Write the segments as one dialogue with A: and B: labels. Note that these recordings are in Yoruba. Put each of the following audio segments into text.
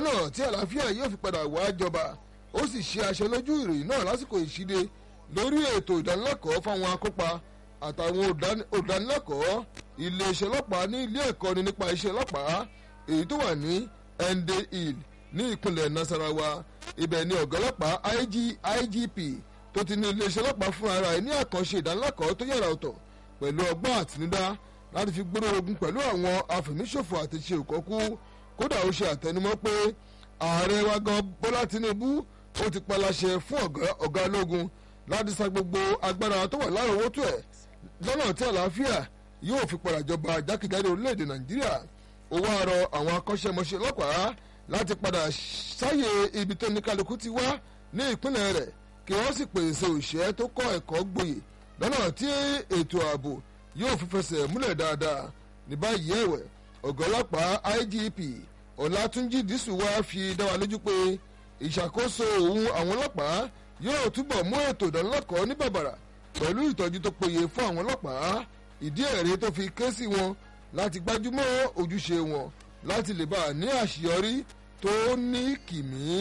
A: lọ́nà tí àlàáfíà yóò fi padà wá jọba ó sì ṣe aṣọ lójú ìròyìn náà lásìkò ìṣíde lórí ètò ìdánilẹ́kọ̀ọ́ fáwọn akópa àtàwọn olùdánilẹ́kọ̀ọ́ iléeṣẹ́ ọlọ́pàá ní ilé ẹ̀kọ́ni nípa iṣẹ́ ọlọ́pàá èyí tó wà ní ende hill ní ìpínlẹ̀ nasarawa ibẹ̀ ni ọ̀gá ọlọ́pàá IG, igp tó ti ní iléeṣẹ́ ọlọ́pàá fún ara ẹ̀ ní àkànṣe ìdánilẹ́kọ̀ọ́ tó yàrá ọ̀tọ̀ pẹ̀lú ọgbọ́n àtinúdá láti fi gbóró ogun pẹ̀lú àwọn afẹ̀míṣòfò àti ṣe òkọ́kú kódà ó ṣe àtẹnumọ́ pé ààrẹ wa gan bọ́lá tinubu ó ti paláṣẹ fún ọ̀gá ológun láti sa gbogbo agbára tó wà láròówótó ẹ̀ lọ́nà tí àlàáfíà yóò fi padà jọba jákèjádò orílẹ̀-èdè nàìjíríà ó wá rọ àwọn akọ́ṣẹ́mọṣẹ́ ọlọ́pàá láti padà sáyè ibi tó ní kálukú ti wá ní ìpínlẹ̀ rẹ̀ kí wọ́n sì pèsè òṣìṣẹ́ tó kọ́ ẹ̀kọ́ gboyè lọ́nà tí ètò ààbò yóò fi fẹsẹ̀ múlẹ̀ dáadáa ní báyìí ẹ̀wẹ̀ ọ̀gá ọlọ́pàá IGP ọ̀làtúnjì dísù wá fi dá wa lójú pé ìṣàkóso òun àwọn ọlọ́pàá yóò túbọ̀ mú ètò ìdánilẹ́kọ̀ọ́ ní bàbàrà pẹ̀lú ìtọ́jú tó péye fún àwọn ọlọ́pàá ìdí ẹ̀rẹ́ tó fi ké sí wọn láti gbájúmọ́ ojúṣe wọn láti lè bá a ní àṣeyọrí tó ní kìmí.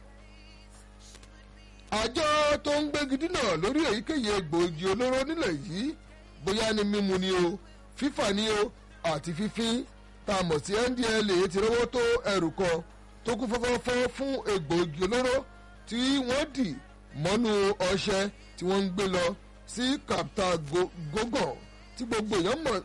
A: àjọ tó ń gbégi dínà lórí èyíkéyìí egbòogi olóró nílẹ̀ yìí bóyá ní mímu ni o fífà ni o àti fífín tá a mọ̀ sí NDLEA ti rówó tó ẹrù kan tó kún fọ́fọ́fọ́ fún egbòogi olóró tí wọ́n dì mọ́nú ọṣẹ tí wọ́n ń gbé lọ sí Captagogon tí gbogbo èèyàn mọ̀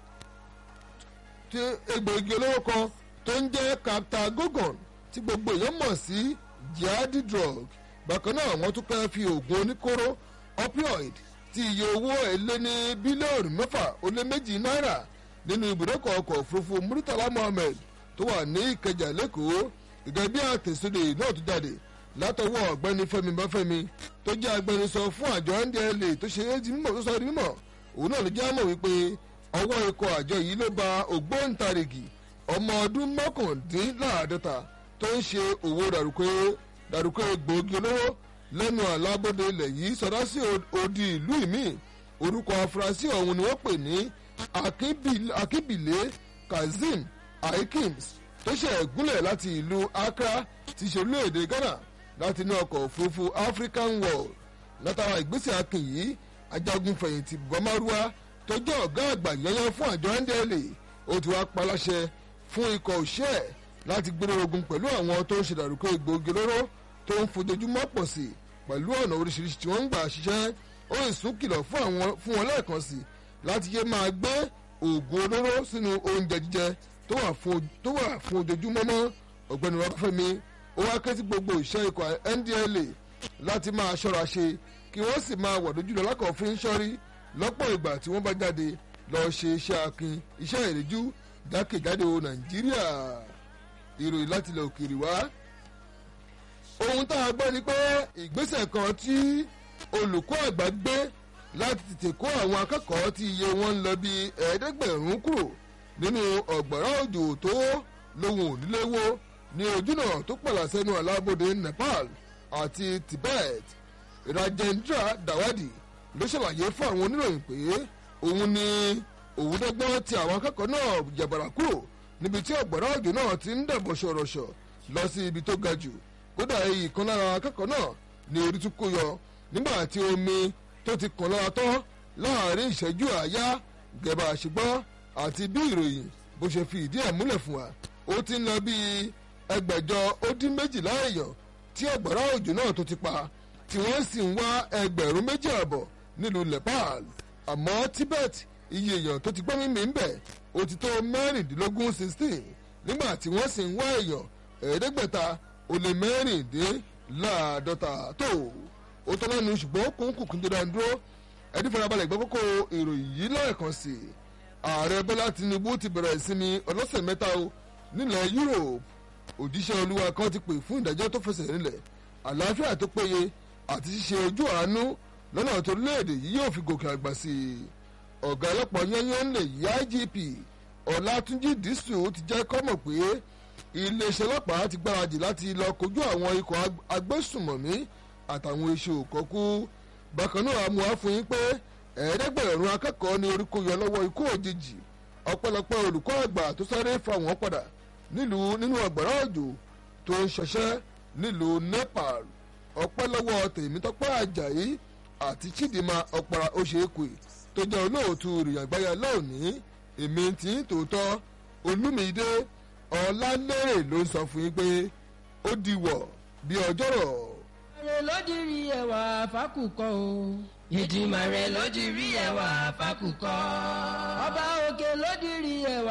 A: tí egbòogi olóró kan tó ń jẹ́ Captagogon tí gbogbo èèyàn mọ̀ sí jihadi drug bákan náà wọ́n tún kẹ́ fi oògùn oníkóró opioid tí iye owó ẹ̀ lé ní bílíọ̀nù mẹ́fà ó lé méjì náírà nínú ibùdókọ̀ ọkọ̀ òfurufú Murtala Mohammed tó wà ní Ìkẹjà lẹ́kọ̀ọ́ gẹ́gẹ́ bí àtẹ̀sódè náà tó jáde látọwọ́ ọ̀gbẹ́ni Fẹ́mi Báfẹ́mi tó jẹ́ agbẹnusọ fún àjọ NDLEA tó ṣe é di mímọ̀ tó sọ di mímọ̀ òun náà ló jẹ́ àmọ̀ wípé ọwọ́ ikọ̀ àjọ yìí ló ba ògbóǹtarìgì ọmọ ọdún mọ́kàndínláàdọ́ta tó ń ṣe òwò dàrúkọ dàrúkọ egbòogi olóró lẹ́nu àlábọ́dé ilẹ̀ yìí sọdá sí odi ìlú ìmí orúkọ afurasí ọ̀hún ni wọ́n pè ní akíbìlẹ̀ kazeem aikims tó ṣe gúnlẹ̀ láti ìlú accra ti ṣe orílẹ̀-èdè ghana láti inú ọkọ̀ òfurufú african world látara ìgbésẹ̀ akin yìí ajagun fẹ̀yìntì bọ́márúwá tó jẹ́ ọ̀gá àgbà yẹnyẹn fún àjọ NDLEA ó ti wá paláṣẹ fún ikọ̀ òṣẹ́ láti gbéró ogun pẹ̀lú àwọn tó ń ṣèdàrúkọ egbòogi olóró tó ń fojoojúmọ́ pọ̀ sí pẹ̀lú ọ̀nà oríṣiríṣi tí wọ́n ń gbà ṣiṣẹ́ ó sì sún kìlọ̀ fún wọn lẹ́ẹ̀kan sí láti yé máa gbé oògùn olóró sínú oúnjẹ jíjẹ tó wà fún ojoojúmọ́ mọ́ ọ̀gbẹ́ni Babafẹ́mi ó wá ké sí gbogbo ìṣẹ́ ikọ̀ NDLEA láti máa ṣọ́ra ṣe kí wọ́n sì máa wà lójú lọ lákọ̀ọ́fín ṣọ́rí lọ́pọ̀ ìgbà tí wọ́n bá jáde lọ ṣe iṣẹ́ akin iṣẹ́ ìrìjú jákèjádò Nàìjíríà ìròyìn láti ilẹ̀ òkèèrè wá. ohun tá a gbọ́ ni pé ìgbésẹ̀ kan tí olùkọ́ àgbà gbé láti tètè kó àwọn akẹ́kọ̀ọ́ tí iye wọn ń lọ bí ẹ̀ẹ́dẹ́gbẹ̀rún kúrò nínú ọ̀gbọ̀rá òjò tó lóhùn oníléwó ní ojúnà tó pàlà sẹ́nu alábòde Nepal àti Tibet Rajendra Dawadi ló ṣàlàyé fún àwọn oníròyìn pé òun ni òun dọ́gbọ́n ti àwọn akẹ́kọ̀ọ́ náà jàbàrà kúrò níbi tí ọ̀gbọ̀rá òjò náà ti ń dàbọ̀ ṣọ̀rọ̀ṣọ̀ lọ sí ibi tó ga jù kódà èyí kan lára akẹ́kọ̀ọ́ náà ní orí tún kó yọ nígbà tí omi tó ti kàn lára tán láàrin ìṣẹ́jú àáyá gẹ̀bà àṣìgbọ́n àti bí ìròyìn bó ṣe fi ìdí ẹ̀ múlẹ̀ fún wa ó ti ń lọ bí ẹgbẹ̀jọ ó dín méjìlá èèyàn tí ọ̀gbọ̀rá òjò náà tó ti pa tí wọ́n sì ń wá ẹgbẹ̀rún méjì àbọ̀ nílùú Nepal àmọ́ Tibet iye èèyàn tó ti gbọ́ mímì ń bẹ̀ ó ti tó mẹ́rìndínlógún sixteen nígbà tí wọ́n sì ń wá èèyàn ẹ̀ẹ́dẹ́gbẹ̀ta ó lé mẹ́rìndínláàdọ́ta tó ó tọ́ lẹ́nu ṣùgbọ́n kóńkù kún dídá dúró ẹni farabalẹ̀ gbọ́ kókó ìròyìn yìí lẹ́ẹ̀kan sí i ààrẹ Bọ́lá Tinubu ti bẹ̀rẹ̀ ìsinmi ọlọ́sẹ̀ mẹ́ta o nílẹ̀ Europe òjíṣẹ́ olúwa kan ti pè fún ìdájọ́ tó fẹsẹ̀ nílẹ̀ àlàáfíà tó péye àti ṣíṣe ojú àánú lọ́nà tó léèdè yìí yóò fi gòkè àgbà sí i ọ̀gá ọlọ́pàá yányán lè yí IGP Ọlátúnjí Dísù ti jẹ́ kọ́mọ̀ pé iléeṣẹ́ ọlọ́pàá ti gbáradì láti lọ kojú àwọn ikọ̀ agbésùmọ̀mí àtàwọn iṣẹ́ òkọ́kú bákan náà mú wá fún yín pé ẹ̀ẹ́dẹ́gbẹ̀rún akẹ́kọ̀ọ́ ní orí kó yọ lọ́wọ́ ikú òjijì ọ̀pọ̀lọpọ̀ olùkọ́ àgbà tó sáré fa wọ́n padà nílùú nínú ọ̀gbọ̀rá òjò tó ń ṣọṣẹ́ nílùú nepal ọpẹ́ lọ́wọ́ tèmítọ́pẹ́ àjàyí àti chidinma ọ̀para oṣèkwe tó jẹ́ olóòtú rìyàngbáyà lónìí èmi tí ń tòótọ́ olúmídé ọ̀làlérè ló ń sọ fún yín pé ó diwọ̀ bí ọjọ́rọ̀.
B: Ìdìmàrè ló dirí ẹwà fákùkọ o. Ìdìmàrè ló dirí ẹwà fákùkọ. Ọba òkè ló dirí ẹwà